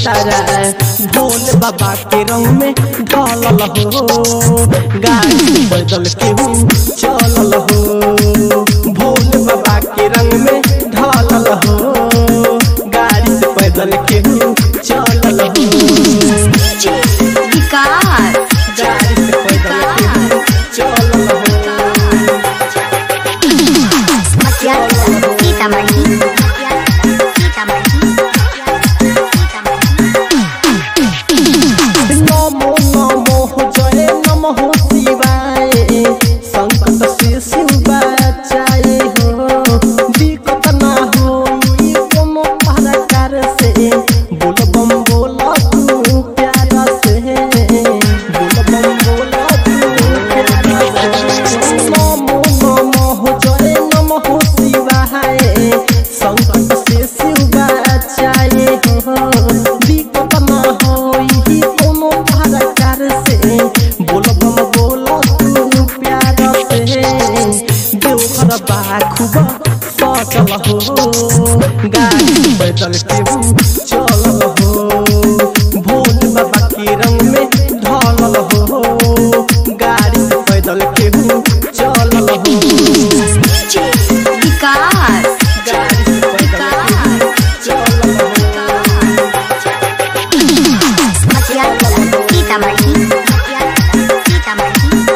सारा भोले बाबा के रंग में ढलल हो गाड़ी से पैदल केहू चलल हो भोले बाबा के रंग में ढलल हो गाड़ी से पैदल केहू चलल हो विकास गाड़ी से पैदल केहू चलल हो मटिया सीतामढ़ी सीतामढ़ी नमो नमो जय नमः शिवाय संकट से शिव बचाए हो दिक्कत ना हो कोनो प्रकार से बोल बम बोल तू प्यार से बोल बम बोल तू प्यार से नमो नमो जय नमः शिवाय संकट से शिव बचाए हो दिक्कत ना होई कोनो प्रकार से बोल बम बोल तू प्यार से देवघर बा खूब सचल हो गाड़ी पैदल केहू चलल हो भोले बाबा के रंग में ढलल हो गाड़ी पैदल केहू चलल हो विकास गाड़ी से पैदल केहू चलल हो मटिया सीतामढ़ी सीतामढ़ी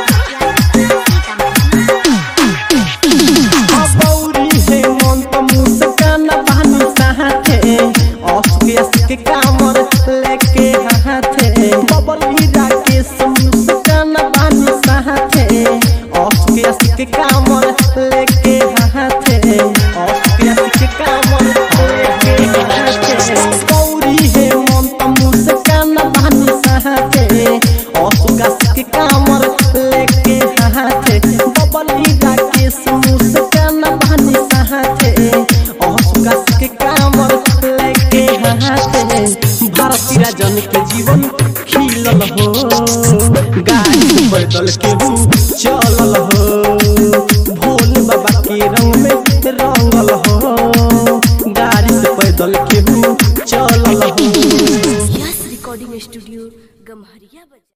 अबौरी हे मन त मुस्कान बानी साथे ऑफिस के कामर लेके हाथे बबल हीरा के मुस्कान बानी साथे ऑफिस के कामर लेके हाथे ऑफिस के कामर लेके हाथे गौरी हे मन त मुस्कान बानी साथे ऑफिस के कामर लेके हाथे बबल हीरा के मुस्कान बानी साथे ऑफिस के कामर लेके हाथे भारती राजन के जीवन खिलल हो गाड़ी से पैदल केहू चलल हो भोले बाबा के रंग में रंगल हो गाड़ी से पैदल केहू चलल हो यस रिकॉर्डिंग स्टूडियो गम्हरिया बाजार